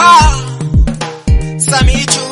Ah, Samichu.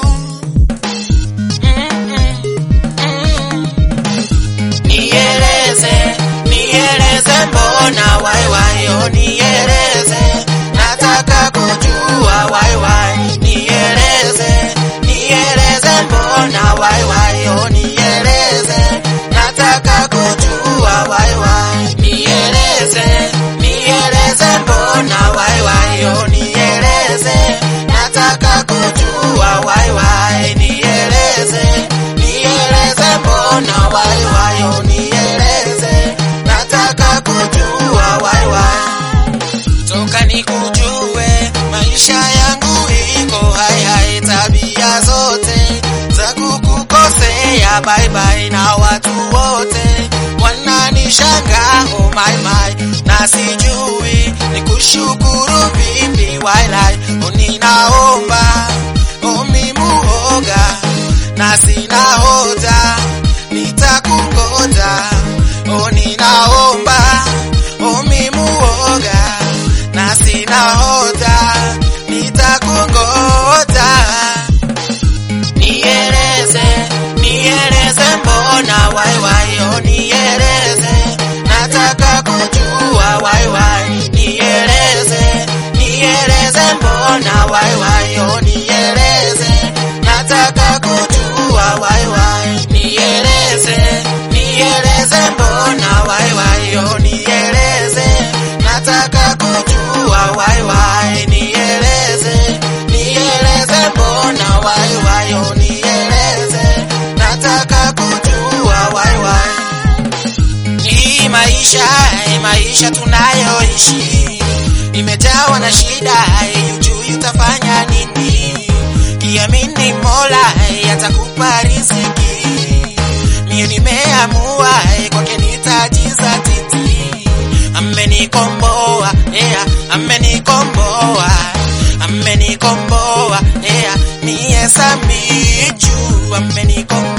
Mm, mm, mm. Nieleze, nieleze mbona wai wai, oh nieleze, nataka kujua wai wai, nieleze, nieleze mbona wai wai, oh nieleze, nataka kujua wai wai, nieleze, nieleze mbona wai wai, oh nieleze, nataka kujua wai wai, nieleze, nieleze mbona wai wai, oh nieleze, nataka kujua wai wai toka nikujue, maisha yangu iko hai hai, tabia zote za kukukosea bye bye, na watu wote wananishangaa oh my my, na sijui nikushukuru vipi wailai, oh ninaomba oh mimuoga na sina hoja, nitakungoja oh ninaomba oh mimuoga na sina hoja, nitakungoja. Nieleze, nieleze mbona wai wai, oh nieleze, nataka kujua wai wai, nieleze, nieleze mbona wai wai, oh nieleze, nataka kujua wai wai, nieleze, nieleze mbona wai wai, oh nieleze, nataka kujua wai wai, nieleze, nieleze mbona wai wai, oh nieleze, nataka kujua wai wai. Hii maisha, hii maisha tunayoishi imejawa na shida, hujui utafanya nini. Kiamini Mola atakupa riziki, mie nimeamua kwake nitajizatiti. Amenikomboa, yeah, amenikomboa, amenikomboa, yeah, mie Samichu amenikomboa